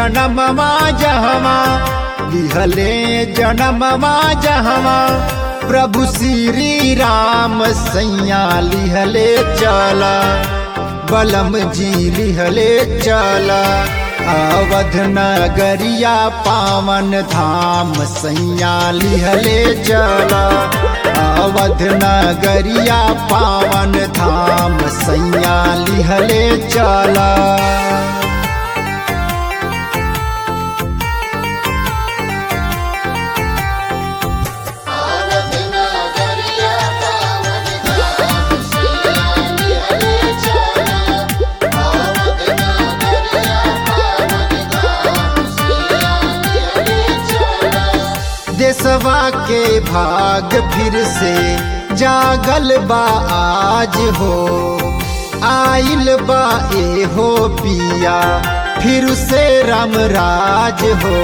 जनमवा जहवा लिहले जनमवा जहवा प्रभु श्री राम सैया लिहले चला बलम जी लिहले चला अवध नगरिया पावन धाम सैया लिहले चला अवध नगरिया पावन धाम सैया लिहले चला आवत नगरिया पावन धाम सैया लिहले चला आवत नगरिया पावन धाम सैया लिहले चला देशवा के भाग फिर से जागल बा आज हो आइल बा ए हो पिया फिर से राम राज हो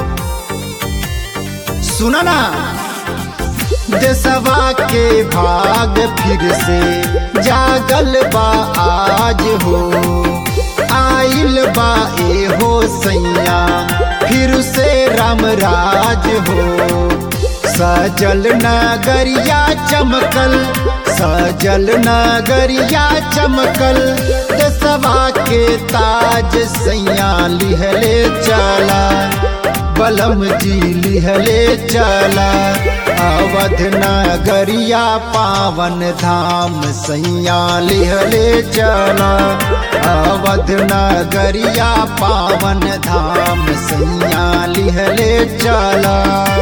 सुना ना देशवा के भाग फिर से जागल बा आज हो आइल बा ए हो सैया फिर से राम राज हो सजल नगरिया चमकल सजल नगरिया चमकल देशवा के ताज सैया लिहले चला बलम जी लिहले चला अवध नगरिया पावन धाम सैया लिहले चला अवध नगरिया पावन धाम सैया लिहले चला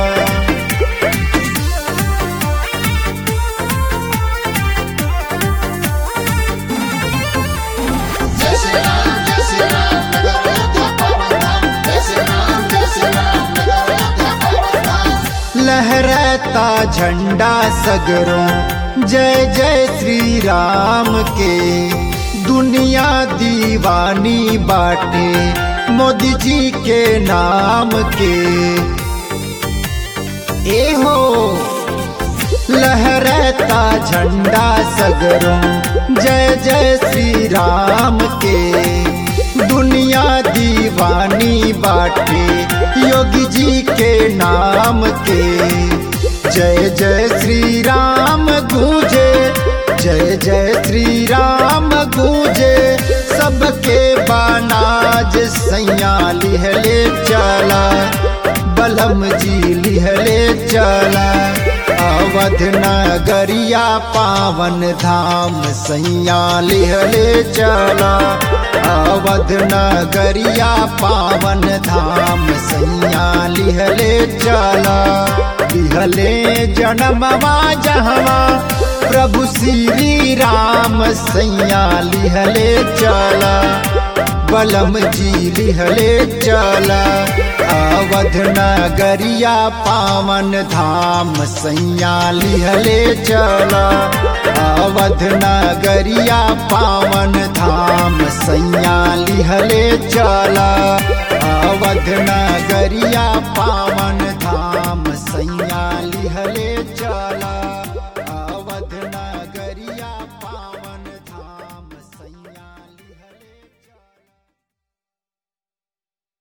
जय श्री राम जय श्री राम नगरोधा पावन धाम जय श्री राम जय श्री राम नगरोधा पावन धाम लहराता झंडा सगरों जय जय श्री राम के दुनिया दीवानी बाटे मोदी जी के नाम के ए हो लहराता झंडा सगरों जय जय श्री राम के दुनिया दीवानी बाटे योगी जी के नाम के जय जय श्री राम गूंजे जय जय श्री राम गूंजे सबके बानाज सैया लिहले चला बलम जी लिहले चला अवध नगरिया पावन धाम सैया लिहले चला अवध नगरिया पावन धाम सैया लिहले चला लिहले जनमवा जहवा प्रभु श्री राम सैया लिहले चला बलम जी लिहले चला अवध नगरिया पावन धाम सैया लिहले चला अवध नगरिया पावन धाम सैया लिहले चला अवध नगरिया पावन धाम सैया लिहले चला